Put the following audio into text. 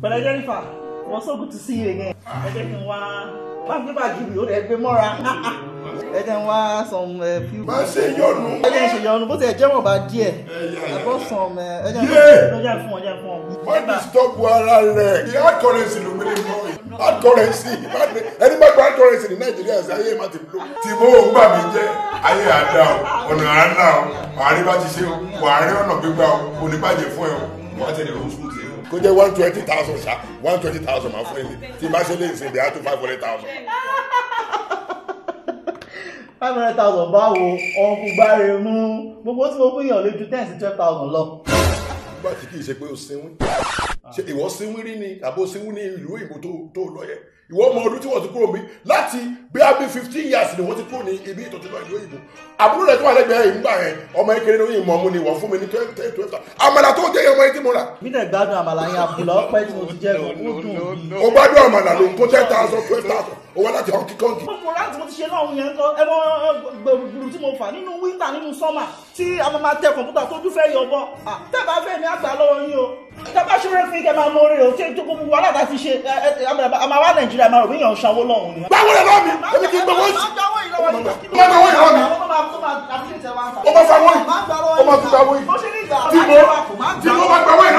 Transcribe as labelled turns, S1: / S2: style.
S1: pẹ̀lẹ́ Jennifer it was so good to see you again ẹ jẹ́ kí n wá bá gbé bàjẹ́ mi ó lè gbé mọ́ra ẹ jẹ́ n wá some uh, few.
S2: má ṣe yọnu.
S1: ẹ jẹ́ n ṣe yọnu bó ti ẹ̀ jẹ́wọ̀n bá díẹ̀ I brought some uh, ẹ jẹ́ n
S2: Yeah.
S1: ẹ jẹ́ n fún ọ ẹ jẹ́ n fún ọ.
S2: má disturb ara rẹ̀ the hard currency ló gbé ní bọ́ hard currency ẹni bá gba hard currency ní nàìjíríà ṣe ayé má ti blow. tí mo ò gbà mí jẹ́ ayé àdá o ọ̀nà àná o wàá rí bá ti ṣe o wàá rí ọ̀nà gbígbà o kò ní bàjẹ́ fún ẹ o wàá tẹ̀lé o sùn tẹ̀ o. kó jẹ́ one twenty thousand ṣá one twenty thousand máa fún ẹ tí má ṣe lè ṣe ìdí àtúntò five hundred thousand.
S1: five hundred thousand báwo ọ̀nkù gbáre mú gbogbo tí mo fún yàn lè ju ten sí twelve thousand lọ.
S2: nígbà tí kì í ṣe pé o sinwin ṣe ìwọ sinwin rí ni àbò sinwin ní ìlú òyìnbó tó tó lọ yẹ ìwọ ọmọ ọdún tí wọ́n ti kúrò mi láti bí a bí fifteen years ni wọ́n ti kúrò ní ibi ìtọ́jú lọ ìlú òyìnbó àbúrò rẹ̀ tó wà lẹ́gbẹ̀ẹ́ yìí nígbà yẹn ọmọ ekele ló yìn mọ́ mu ni wọ́n fún mi ní twelve twelve twelve àmàlà tó jẹ́ ọmọ etí mo rà
S1: mi dẹ̀ gbádùn àmàlà yẹn àbùlà ọpẹ́ tí mo ti jẹ́ ó dùn bí.
S2: o gbádùn àmàlà ló ń tó ten thousand twelve thousand o wá láti họ́kí kọ́ńkì.
S1: mo rà tí mo ti ṣe náà yẹn ń kọ ẹ mọ gbèrúgbùrù tí mo fà nínú wíńtà nínú sọ́mà tí a máa máa tẹ kọ̀ǹpútà tójú fẹ́ yọ bọ́ tẹ́ bá fẹ́ mi àgbà lọ́wọ́ yín o tẹ́ bá ṣe rẹ́ fún kẹ́ máa mọ orí o tí tó gbogbo wàhálà tá a ti ṣe ẹ ẹ a máa wá nàìjíríà máa rò bí yàn ń sanwó lọ́hùn ni.
S2: gbàgbọ́ rẹ̀ lọ́wọ́ mi èmi kì í gbowó sí.
S1: máa gbàwó yìí lọ́wọ́ yìí.
S2: Máa gbàwó yìí lọ́wọ́ mi.
S1: Ó máa tó máa appreciate ẹ wá ń ta.
S2: Ó máa gbàwó yìí.
S1: Máa gbàwó
S2: Ó máa tún gbàwó yìí.
S1: Bó ṣe ní ìgbà
S2: tí mo tí mo bá gbàwó yìí